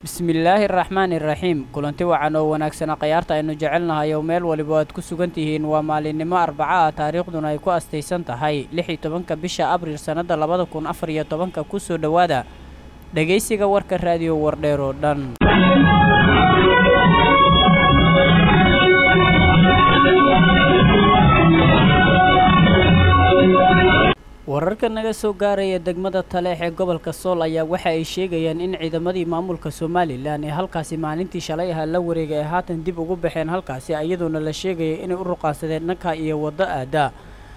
bismillaahi araxmaani iraxiim kulanti wacan oo wanaagsana khayaarta aynu jecelnahay oo meel waliba aad ku sugan tihiin waa maalinimo arbaca ah taariikhduna ay ku astaysan tahay lix iyo tobanka bisha abriil sannadda labada kun afar iyo tobanka kusoo dhowaada dhegaysiga warka raadiyo wardheer oo dhan wararka naga soo gaaraya degmada taleex ee gobolka sool ayaa waxa ay sheegayaan in ciidamadii maamulka somalilan ee halkaasi maalintii shalay ahaa la wareegay ay haatan dib ugu baxeen halkaasi iyadoona la sheegaya inay u ruqaansadeen dhanka iyo waddo aada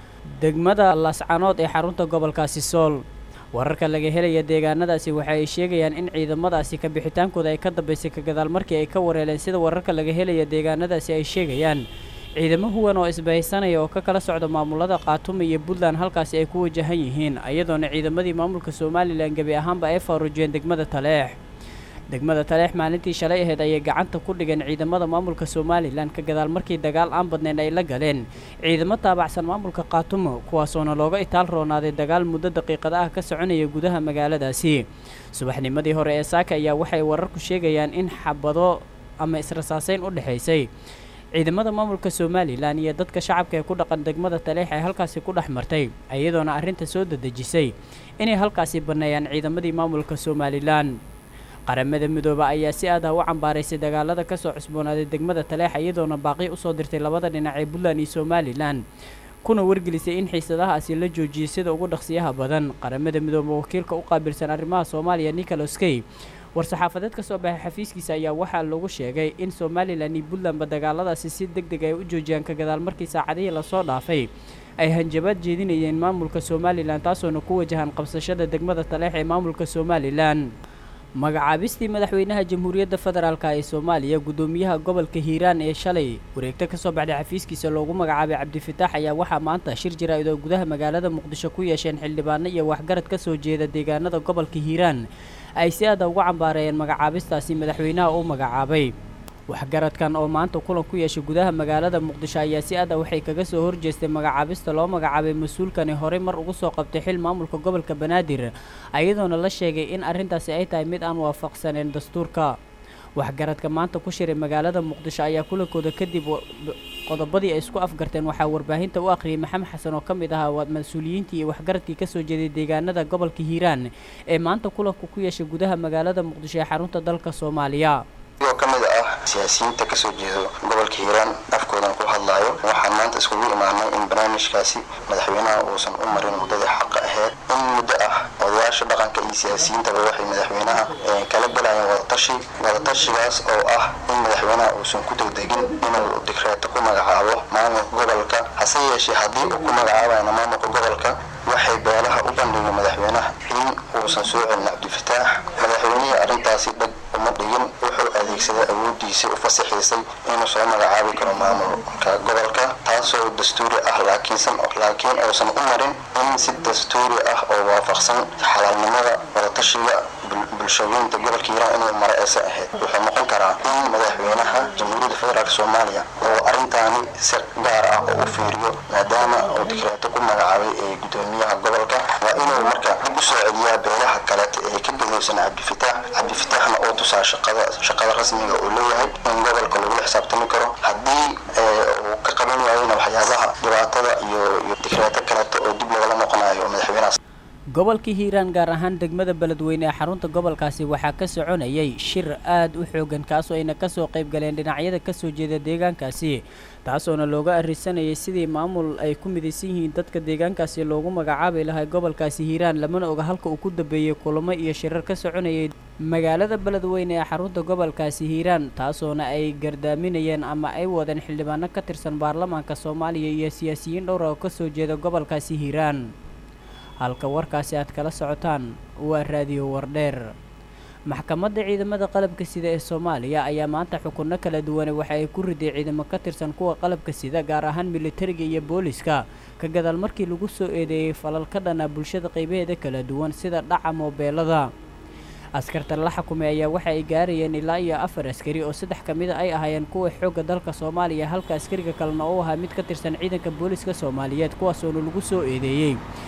degmada lascanood ee xarunta gobolkaasi sool wararka laga helaya deegaanadaasi waxa ay sheegayaan in ciidamadaasi ka bixitaankooda ay ka dambaysay ka gadaal markii ay ka wareeleen sida wararka laga helaya deegaanadaasi ay sheegayaan ciidamo huwan oo isbahaysanaya oo ka kala socda maamulada khaatumo iyo puntland halkaasi ay ku wajahan yihiin iyadoona ciidamadii maamulka somalilan gebi ahaanba ay faaruujiyeen degmada taleex degmada taleex maalintii shalay ahayd ayay gacanta ku dhigeen ciidamada maamulka somalilan ka gadaal markii dagaal aan badnayn ay la galeen ciidamo taabacsan maamulka khaatumo kuwaasoona looga itaal roonaaday dagaal muddo daqiiqada ah ka soconaya gudaha magaaladaasi subaxnimadii hore ee saaka ayaa waxay wararku sheegayaan in xabado ama israsaaseyn u dhexaysay ciidamada maamulka somalilan iyo dadka shacabka ee ku dhaqan degmada taleex ay halkaasi ku dhex martay iyadoona arrinta soo dadejisay inay halkaasi banneeyaan ciidamadii maamulka somalilan qaramada midooba ayaa si aad ah u cambaaraysay dagaalada ka soo cusboonaaday degmada taleex iyadoona baaqi usoo dirtay labada dhinac ee puntland iyo somalilan kuna wargelisay in xiisadahaasi la joojiyay sida ugu dhaqsiyaha badan qaramada midooba wakiilka u qaabilsan arrimaha soomaaliya nicholas key war-saxaafadeed ka soo baxay xafiiskiisa ayaa waxaa lagu sheegay in somalilan iyo puntlandba dagaaladaasi si deg deg ay u joojiyaan ka gadaal markii saacadihii lasoo dhaafay ay hanjabaad jeedinayeen maamulka somalilan taasoona ku wajahan qabsashada degmada taleex ee maamulka somalilan magacaabistii madaxweynaha jamhuuriyadda federaalk ee soomaaliya guddoomiyaha gobolka hiiraan ee shalay wareegto ka soo baxday xafiiskiisa loogu magacaabay cabdifitaax ayaa waxaa maanta shir jaraa'id oo gudaha magaalada muqdisho ku yeesheen xildhibaano iyo waxgarad ka soo jeeda deegaanada gobolka hiiraan ay si aada ugu cambaareeyeen magacaabistaasi madaxweynaha uu magacaabay waxgaradkan oo maanta kulan ku yeeshay gudaha magaalada muqdisho ayaa si aada waxay kaga soo horjeestay magacaabista loo magacaabay mas-uulkani horey mar ugu soo qabtay xil maamulka gobolka banaadir iyadoona la sheegay in arrintaasi ay tahay mid aan waafaqsaneen dastuurka waxgaradka maanta ku shiray magaalada muqdisho ayaa kulankooda kadib qodobadii ay isku afgarteen waxaa warbaahinta u akhriyay maxamed xasan oo ka mid ahaa mas-uuliyiintii iyo waxgaradkii kasoo jeeday deegaanada gobolka hiiraan ee maanta kulanku ku yeeshay gudaha magaalada muqdisho ee xarunta dalka soomaaliya oo ka mid ah siyaasiyiinta kasoo jeedo gobolka hiiraan afkoodan ku hadlaayo waxaan maanta iskugu imaanay in barnaamijkaasi madaxweynaha uusan u marin muddadii xaqa aheyd in muddo ah odayaasha dhaqanka iyo siyaasiyiintaba waxay madaxweynaha kala galayeen wadatashi wadatashigaas oo ah in madaxweynaha uusan ku degdegin inuu digreeto ku magacaabo maamulka gobolka hase yeeshee haddii uu ku magacaabayna maamulka gobolka waxay beelaha u bandhigeen madaxweynaha in uusan soo celin cabdifataax madaxweynihii arrintaasi dheg uma dhigin wuxuu adeegsaday awoodiisii u fasaxiisay inuu soo magacaabi karo maamulka gobolka taasoo dastuuri ah laakiinsan laakiin uusan u marin in si dastuuri ah oo waafaqsan xalaalnimada wadatashiga bulshooyinta gobolka hiiraan inuu mara aysan ahayd wuxuu noqon karaa in madaxweynaha jamhuuriyadda federaalk soomaaliya oo arrintaani si gaar ah oo u fiiriyo maadaama uu dikreeto ku magacaabay ee guddoomiyaha gobolka waa inuu marka dib u soo celiyaa beelaha kaleeta ee ka gadowsan cabdifitaax cabdifitaaxna oo tusaa shaqada shaqada rasmiga uu leeyahay in gobolka lagula xisaabtami karo haddii uu ka qaban waayona waxyaabaha dhibaatada iyo iyo dikreeto kaleeto oo dib lagala noqonayo madaxweynahaas gobolka hiiraan gaar ahaan degmada beledweyne ee xarunta gobolkaasi waxaa ka soconayay shir aad u xoogan kaasoo ayna kasoo qayb galeen dhinacyada kasoo jeeda deegaankaasi taasoona looga arrisanayay sidii maamul ay ku midaysan yihiin dadka deegaankaasi loogu magacaabi lahay gobolkaasi hiiraan lamana oga halka uu ku dambeeyey kulamo iyo shirar ka soconayay magaalada beledweyne ee xarunta gobolkaasi hiiraan taasoona ay gardaaminayeen ama ay wadeen xildhibaano ka tirsan baarlamaanka soomaaliya iyo siyaasiyiin dhowra oo kasoo jeeda gobolkaasi hiiraan halka warkaasi aad kala socotaan waa raadiyo wardheer maxkamadda ciidamada qalabka sida ee soomaaliya ayaa maanta xukunno kala duwane waxa ay ku riday ciidamo ka tirsan kuwa qalabka sida gaar ahaan militariga iyo booliska ka gadaal markii lagu soo eedeeyey falal ka dhana bulshada qaybaheeda kala duwan sida dhaca moobeelada askarta la xukumay ayaa waxa ay gaarayeen ilaa iyo afar askari oo saddex ka mida ay ahaayeen kuwa xoogga dalka soomaaliya halka askariga kalena uu ahaa mid ka tirsan ciidanka booliska soomaaliyeed kuwaasoona lagu soo eedeeyey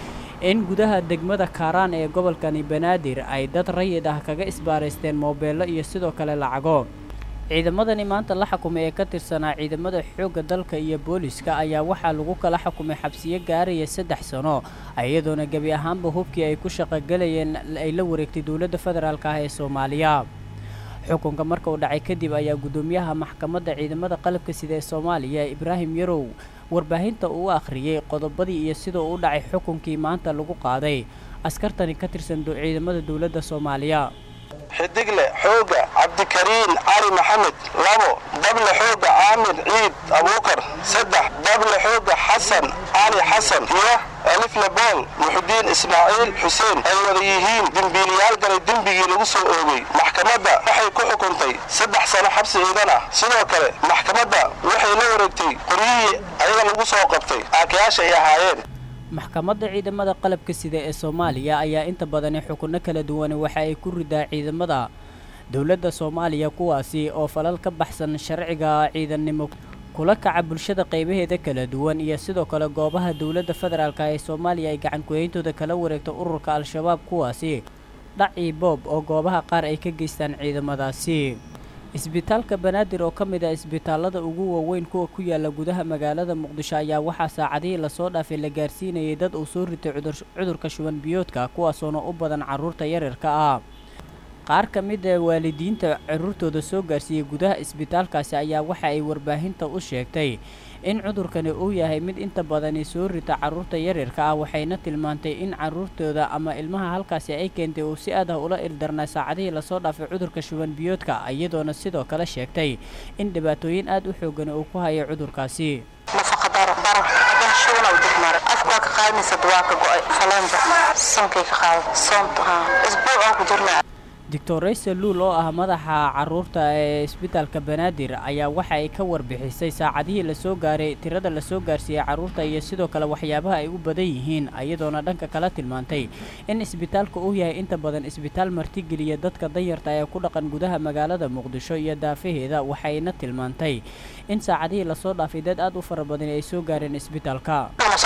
in gudaha degmada kaaraan ee gobolkani banaadir ay dad rayid ah kaga isbaaraysteen moobeello iyo sidoo kale lacago ciidamadani maanta la xukumay ee ka tirsanaa ciidamada xoogga dalka iyo booliska ayaa waxaa lagu kala xukumay xabsiyo gaaraya saddex sano iyadoona gebi ahaanba hubkii ay ku shaqogelayeen ay la wareegtay dowladda federaalk ah ee soomaaliya xukunka marka uu dhacay kadib ayaa guddoomiyaha maxkamadda ciidamada qalabka sida ee soomaaliya ibraahim yarow warbaahinta uu akhriyey qodobadii iyo sidoo u dhacay xukunkii maanta lagu qaaday askartani ka tirsan ciidamada dowladda soomaaliya xidigle xooga cabdikariin cali maxamed labo dable xooga caamir ciid abuukar saddex dable xooga xasan cali xasan iyo alifle bool muxudiin ismaaciil xuseen ay wada yihiin dembiiliyaal galay dembigii lagu soo oogay maxkamadda waxay ku xukuntay saddex sano xabsi ciidan ah sidoo kale maxkamadda waxay la wareegtay qoryihii ayaga lagu soo qabtay aakayaasha ay ahaayeen maxkamadda ciidamada qalabka sida ee soomaaliya ayaa inta badani xukunno kala duwan waxa ay ku ridaa ciidamada dowladda soomaaliya kuwaasi oo falal ka baxsan sharciga ciidannimo kula kaca bulshada qaybaheeda kala duwan iyo sidoo kale goobaha dowladda federaalk ee soomaaliya ay gacan kuheyntooda kala wareegto ururka al-shabaab kuwaasi dhacii boob oo goobaha qaar ay ka geystaan ciidamadaasi isbitaalka banaadir oo ka mid ah isbitaallada ugu waaweyn kuwa ku yaala gudaha magaalada muqdisho ayaa waxaa saacadihii lasoo dhaafay la gaarsiinayay dad uu soo ritay cudurka shuban biyoodka kuwaasoona u badan carruurta yaryarka ah qaar ka mid a waalidiinta carruurtooda soo gaarsiiyey gudaha isbitaalkaasi ayaa waxa ay warbaahinta u sheegtay in cudurkani uu yahay mid inta badani soo rita carruurta yaryarka ah waxayna tilmaantay in carruurtooda ama ilmaha halkaasi ay keentay uu si aad ah ula ildarnaa saacadihii lasoo dhaafay cudurka shuban biyoodka iyadoona sidoo kale sheegtay in dhibaatooyin aad u xoogani uu ku hayay cudurkaasi nafaqa daro daro haddana shuban u degmara afka waa ka qaadaysa waa ka go-ay faleenta sankay ka qaada soonta isbuuc oo ku jirnaa doctor rayse luul oo ah madaxa carruurta ee isbitaalka banaadir ayaa waxa ay ka warbixisay saacadihii lasoo gaaray tirada lasoo gaarsiiyey carruurta iyo sidoo kale waxyaabaha ay u badan yihiin iyadoona dhanka kala tilmaantay in isbitaalka uu yahay inta badan isbitaal martigeliya dadka danyarta ee ku dhaqan gudaha magaalada muqdisho iyo daafaheeda waxayna tilmaantay in saacadihii lasoo dhaafay dad aad u fara badan ay soo gaareen isbitaalka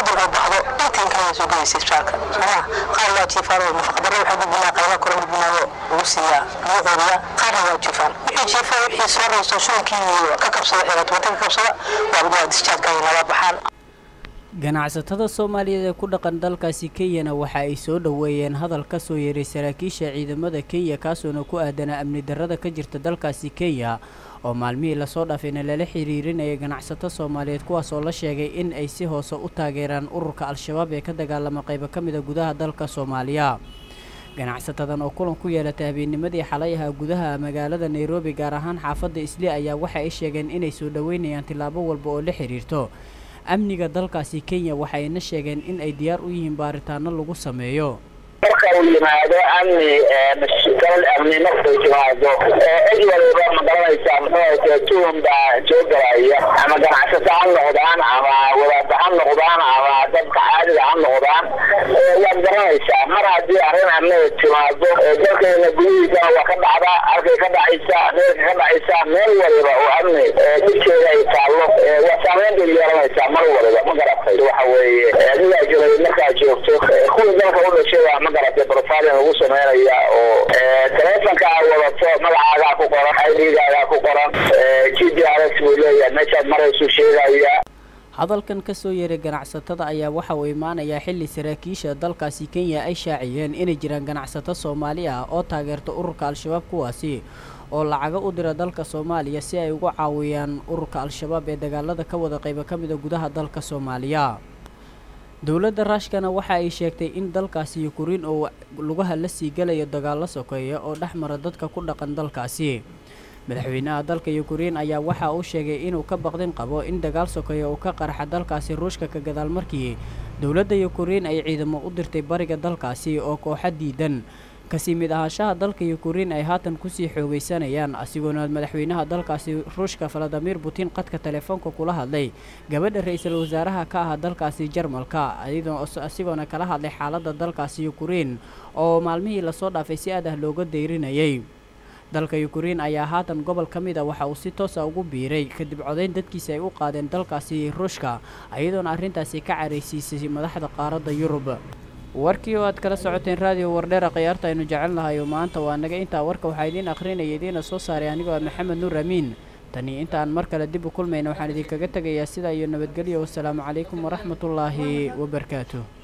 qaarna waa jifaan wixii jiifa wixii soo raysto shubankii ka kabsada ee wadmata ka kabsada waa dischargaya nala baxaan ganacsatada soomaaliyeed ee ku dhaqan dalkaasi kenyana waxa ay soo dhoweeyeen hadal ka soo yeeray saraakiisha ciidamada kenya kaasoona ku aadanaa amni darrada ka jirta dalkaasi kenya oo maalmihii lasoo dhaafayna lala xiriirinaya ganacsato soomaaliyeed kuwaas oo la sheegay in ay si hoose u taageeraan ururka al-shabaab ee ka dagaalama qaybo ka mida gudaha dalka soomaaliya ganacsatadan oo kulan ku yeelatay habeennimadii xalay ahaa gudaha magaalada nairobi gaar ahaan xaafadda isli ayaa waxa ay sheegeen inay soo dhoweynayaan tillaabo walba oo la xiriirto amniga dalkaasi kenya waxayna sheegeen in ay diyaar u yihiin baaritaano lagu sameeyo marka uu yimaado amni galal amni markuu timaado cid waliba ma garanaysaa muxuu tuhum baa soo galaya ama ganacsato ha noqdaan ama wadaada ha noqdaan ama dadka caadiga ha noqdaan waad garanaysaa mar haddii arrin amni timaado dalkeena gudihiisana waa ka dhacdaa arkay ka dhacaysa meelka ka dhacaysa meel waliba oo amni dhibkeeda ay taallo waa saameyn bay yeelanaysaa mar waliba ma garatay waxa weeye adigaa joogay markaad joogto kuwii dalka u dhashay waa ma garatay profilin lagu sameynaya oo telefonka aad wadato magacaagaa ku qoran idgaagaa ku qoran g d r s buu leeyahay meeshaad maraysu sheegaya hadalkan ka soo yeeray ganacsatada ayaa waxa uu imaanayaa xilli saraakiisha dalkaasi kenya ay shaaciyeen inay jiraan ganacsato soomaali ah oo taageerta ururka al-shabaab kuwaasi oo lacago u dira dalka soomaaliya si ay ugu caawiyaan ururka al-shabaab ee dagaalada ka wada qaybo ka mida gudaha dalka soomaaliya dowladda raashkana waxa ay sheegtay in dalkaasi yukrain oo lugaha la sii galayo dagaallo sokeeya oo dhex mara dadka ku dhaqan dalkaasi madaxweynaha dalka yukrain ayaa waxa uu sheegay inuu ka baqdin qabo in dagaal sokeeya uu ka qarxa dalkaasi ruushka ka gadaal markii dowladda yukrain ay ciidamo u dirtay bariga dalkaasi oo kooxa diidan kasii mid ahaanshaha dalka yukrain ay haatan kusii xoogaysanayaan asigoona madaxweynaha dalkaasi ruushka valadimir putin qadka telefoonka kula hadlay gabadha ra-iisul wasaaraha ka ah dalkaasi jarmalka asigoona kala hadlay xaaladda dalkaasi yukrain oo maalmihii lasoo dhaafay si aad ah looga dayrinayay dalka yukrain ayaa haatan gobol ka mid a waxa uu si toosa ugu biiray kadib codayn dadkiisa ay u qaadeen dalkaasi ruushka iyadoona arrintaasi ka caraysiisay madaxda qaaradda yurub warkii oo aad kala socoteen raadiyo wardheera khiyaarta aynu jecelnahay oo maanta waa naga intaa warka waxaa idiin akhrinaya idiina soo saaray anigoo ah maxamed nuur amiin tani intaan mar kale dib u kulmayna waxaan idinkaga tegayaa sidaa iyo nabadgelyo wasalaamu calaykum waraxmatullaahi wabarakaatuh